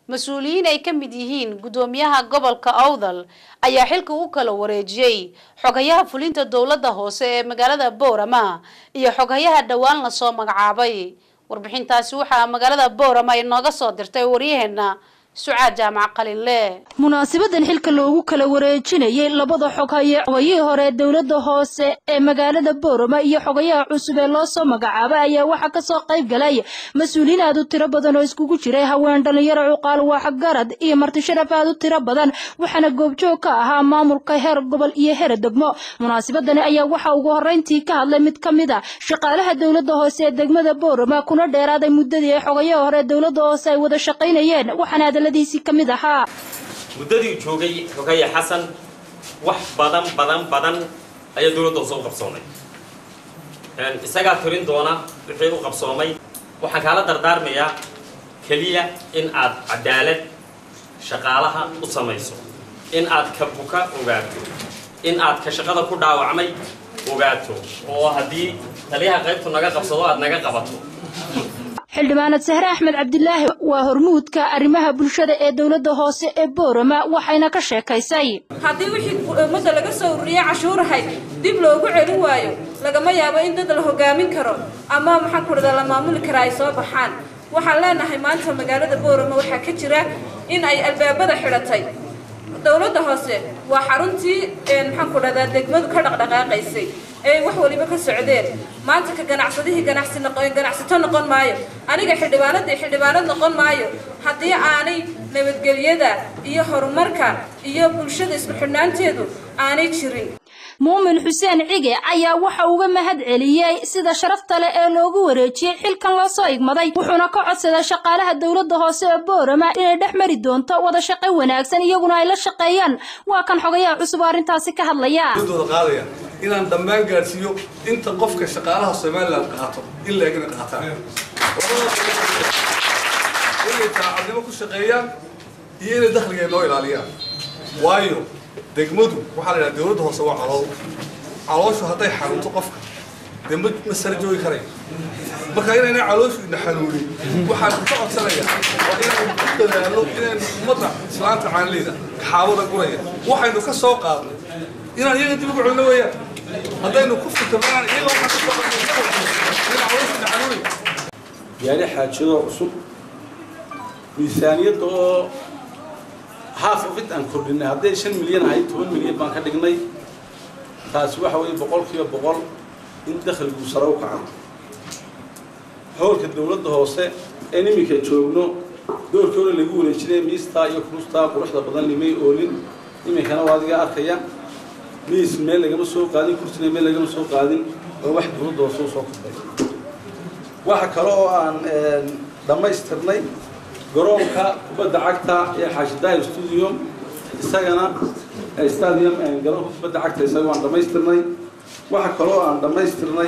mas-uuliyiin ay ka mid yihiin guddoomiyaha gobolka awdal ayaa xilka u kala wareejiyey xogayaha fulinta dowladda hoose ee magaalada boorama iyo xogayaha dhowaan lasoo magacaabay warbixintaasi waxaa magaalada boorama inooga soo dirtay waryaheena sucaad jaamac qalinle munaasabadan xilka loogu kala wareejinayay labada xoghaye xogayihii hore dowladda hoose ee magaalada boorama iyo xogayaha cusub ee loo soo magacaabay ayaa waxaa kasoo qayb galay mas-uuliyiin aad u tiro badan oo iskugu jiray haween dhalinyaro cuqaal waxgarad iyo martisharaf aad u tiro badan waxaana goobjoog ka ahaa maamulka heer gobol iyo heer degmo munaasabadani ayaa waxaa ugu horeyntii ka hadlay mid ka mid a shaqaalaha dowladda hoose ee degmada boorama kuna dheeraaday muddadii ay xogayaha hore dowladda hoose ay wada shaqaynayeen waxaana muddadii joogay xogaya xasan wax badan badan badan ayaa dowladda hoose u qabsoomay isagaa tirin doona wixii u qabsoomay waxaan kaala dardaarmayaa keliya in aad cadaalad shaqaalaha u samayso in aad ka buka ogaato in aad ka shaqada ku dhaawacmay ogaato oo haddii taliyaha qaybtu naga qabsado aad naga qabato xildhibaanad sahre axmed cabdilaahi waa hormuudka arrimaha bulshada ee dowladda hoose ee boorama waxayna ka sheekaysay haddii wixii ummadda laga soo ururiyey cashuurahay dib loogu celin waayo lagama yaabo in dad la hogaamin karo ama maxaan ku dhahdaa la maamuli karaa ay soo baxaan waxaan leenahay maanta magaalada boorama waxaa ka jira in ay albaabada xidhatay dowladda hoose waa xaruntii maxaan ku dhahdaa degmadu ka dhaqdhaqaaqaysay ee wax waliba ka socdeen maanta ka ganacsadihii ganacsi ganacsato noqon maayo aniga xildhibaanadii xildhibaanad noqon maayo haddii aanay nabadgelyada iyo horumarka iyo bulshada isku xidhnaanteedu aanay jirin muumin xuseen cige ayaa waxa uga mahad celiyey sida sharafta leh ee loogu wareejiyey xilkan loo soo igmaday wuxuuna ka codsaday shaqaalaha dowladda hoose ee boorama inay dhex mari doonto wada shaqo wanaagsan iyaguna ay la shaqeeyaan waa kan xogayaha cusub oo arrintaasi ka hadlaya qaadaya inaan dhammaan gaadhsiiyo inta qofka shaqaalaha somaliland qaato in la egna qaataan inay taacadnimo ku shaqeeyaan iyo inay dakhliga noo ilaaliyaan waayo degmadu waxaa la yidhaha dowladda hoose waa calool calooshu hadday xanuunto qofka dee ma ma sara joogi karayo marka inayna calooshu ina xanuunin waxaan ka codsanayaa waa inaynu ku dadaalno inaynu ummadda islaanta caanleyda kaxaabada guraya waxaynu ka soo qaadnay inaan iyaga dib ugu celino weeyaan haddaynu ku fikirnaan iyaga waxaan ka soo qaadnay ina calooshu ina xanuunaya yaani xaajado cusub miisaaniyadda oo haaf of it aan kordhinay hadday shan milyan ahayd toban milyan baan ka dhignay taasi waxa weeye boqolkiiba boqol in dakhligu sare u kaco howlka dowladda hoose een iminka joogno doorkii hore lagu wareejinaya miistaa iyo kurustaa quruxda badan limay oolin iminkana waa adiga arkaya miis meel lagama soo qaadin kursina meel lagama soo qaadin oo wax dowladda hoose u soo kordhay waxa kale oo aan dhammaystirnay garoonka kubadda cagta ee xaashidahir studio isagana stadium garoonka kubadda cagta isaga waan dhammaystirnay waxa kaloo aan dhammaystirnay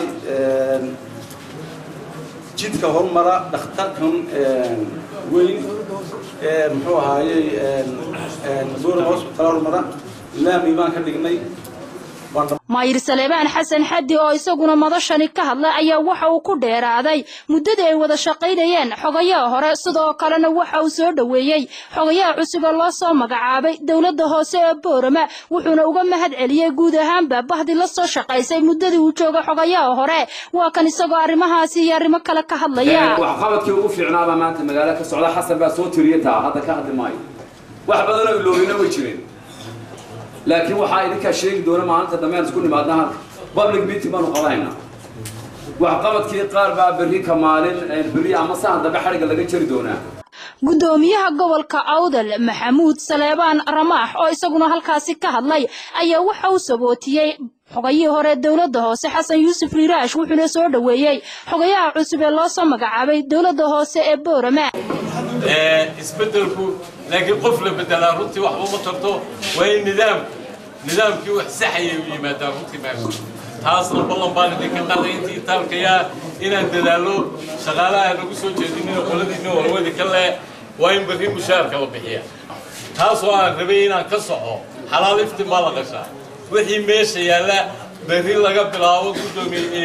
jidka hormara dhakhtarkan weyn ee muxuu ahaayey boorama hospital hormara laami baan ka dhignay maayir saleebaan xasan xaddi oo isaguna madashani ka hadlay ayaa waxa uu ku dheeraaday muddadii ay wada shaqaynayeen xogayaha hore sidoo kalena waxa uu soo dhoweeyey xogayaha cusub ee loo soo magacaabay dowladda hoose ee boorama wuxuuna uga mahad celiyey guud ahaanba bahdi la soo shaqaysay muddadii uu jooga xogayaha hore waa kan isagoo arrimahaasi iyo arrimo kale ka hadlaya waxqabadkii ugu fiicnaabaa maanta magaalo ka socda xasan baa soo tiriya taa hadda ka hadli maayo wax badanoo iloobina way jireen laakiin waxaa idinkaa sheegi doona maalinta dambe aan isku nimaadna halka public meeting baanu qabanaynaa waxqabadkii qaar baa berri ka maalin berri ama sahan dambe xadhigga laga jari doonaa guddoomiyaha gobolka awdal maxamuud saleebaan ramaax oo isaguna halkaasi ka hadlay ayaa waxa uu sabootiyey xogayihii hore dowladda hoose xasan yuusuf riiraash wuxuuna soo dhoweeyey xogayaha cusub ee loo soo magacaabay dowladda hoose ee boorama isbedelku laakiin qof la bedelaa runtii waxba ma tarto waa in nidaam nidaamkii wax saxaya u yimaadaa runtii meesha taasna ballan baan idinka qaaday intii taalkayaa inaan dadaallo shaqaalaha lagu soo jeedinina qoladiina warwadi ka le waa in berri mushaarka la bixiya taasoo aan rabay inaan ka soco xalaal iftin baa la qashaa wixii meesha yaalla berri laga bilaabo guddoomiye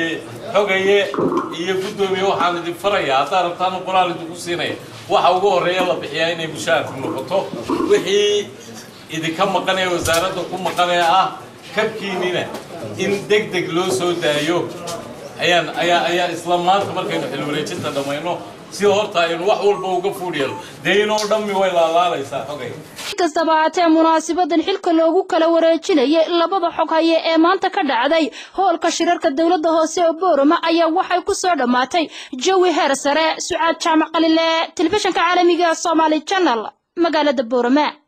xogaye iyo guddoomiye waxaan idin farayaa haddaad rabtaan qoraal idinku siinaya waxa ugu horreeya la bixiyaa inay mushaharku noqoto wixii idinka maqanaya wasaaradda ku maqanaya ah kabkiinina in deg deg loo soo daayo ayaan ayaa ayaa isla maanta markaynu xil wareejinta dhammayno si horta aynu wax walba uga fuudhiyano dee inoo dhammi way laalaalaysaa xogay kastaba haatee munaasibadan xilka loogu kala wareejinayay labada xog haye ee maanta ka dhacday hoolka shirarka dowladda hoose ee boorama ayaa waxay ku soo dhammaatay jawi heer sare sucaad jaamac qalile telefishinka caalamiga somaali channel magaalada boorama